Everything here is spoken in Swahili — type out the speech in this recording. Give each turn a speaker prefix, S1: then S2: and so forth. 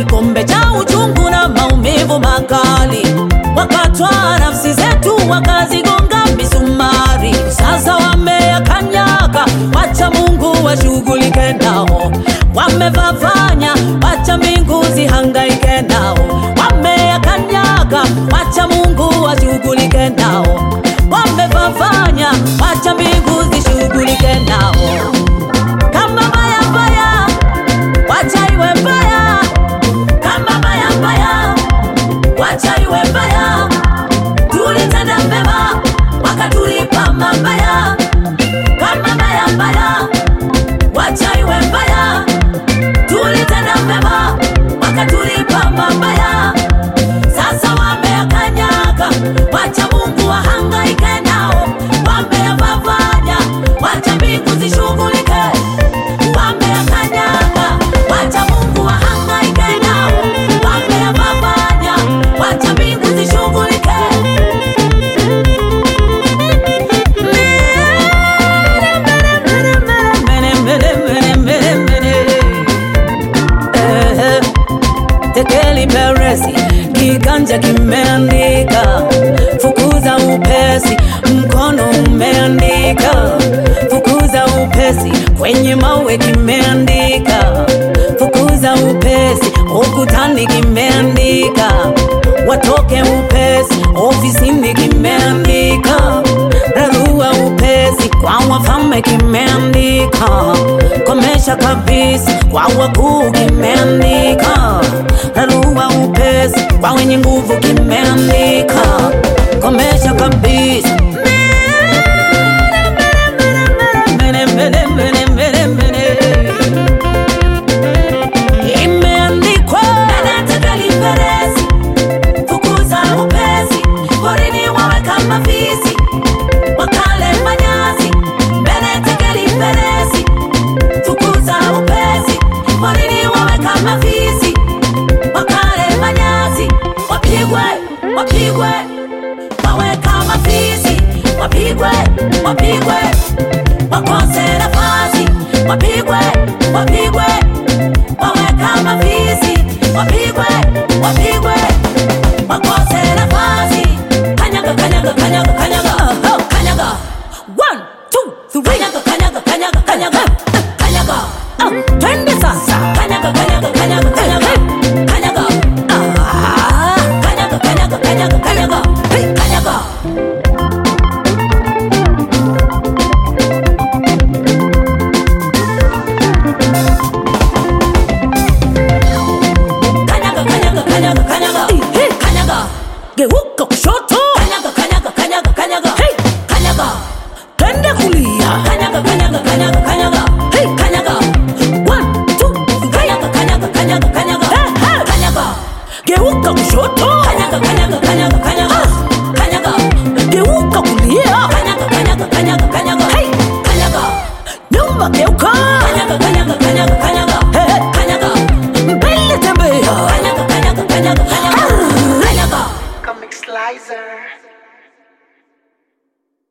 S1: kikombe cha uchungu na maumivu makali, wakatwaa nafsi zetu wakazigonga misumari. Sasa wameyakanyaga, wacha Mungu washughulike nao. Wamevavanya, wacha mbingu zihangaike nao. Wameyakanyaga, wacha Mungu washughulike nao. Wamevavanya, wacha mbingu zishughulike nao. Kama mbaya mbaya, wacha iwe mbaya. Kama mbaya mbaya, wacha iwe mbaya. Tulitenda mema, wakatulipa mabaya. Kama mbaya mbaya, wacha iwe mbaya. Tulitenda mema, wakatulipa mabaya. Sasa wameyakanyaga, wacha Mungu wahangaike nao. Wameyavavanya, wacha mbingu zishughulike. Wameyakanyaga, wacha Mungu wahangaike nao. Wameyavavanya, wacha mbingu zishughulike. Eh, Tekeli Peresi, kiganja kimeandika fukuza upesi, mkono umeandika fukuza upesi, kwenye mawe kimeandika fukuza upesi, ukutani kimeandika watoke upesi, ofisini kimeandika rarua upesi, kwa wafalme kimeandika komesha kabisa, kwa wakuu kimeandika rarua upesi, kwa wenye nguvu kimeandika komesha kabisa. Mene, mene, mene, mene, mene. Imeandikwa Tekeli Peresi, fukuza upesi, porini wawe kama fisi, wakale manyasi. Mbele Tekeli Peresi, fukuza upesi, porini wawe kama fisi, wakale manyasi. Wapigwe, wapigwe, wawe kama fisi, wapigwe, wapigwe, wakose nafasi, wapigwe, wapigwe, wawe kama fisi, wapigwe, wapigwe, wakose nafasi. Kanyaga, kanyaga, kanyaga, kanyaga, oh, kanyaga. One, two, three. Kanyaga, kanyaga, kanyaga, kanyaga, kanyaga. Ah, twende sasa. Kanyaga, kanyaga, kanyaga, kanyaga, kanyaga. Ah, kanyaga, kanyaga, kanyaga, kanyaga, hey, kanyaga. Kanyaga, kanyaga, kanyaga, kanyaga, kanyaga. Geuka.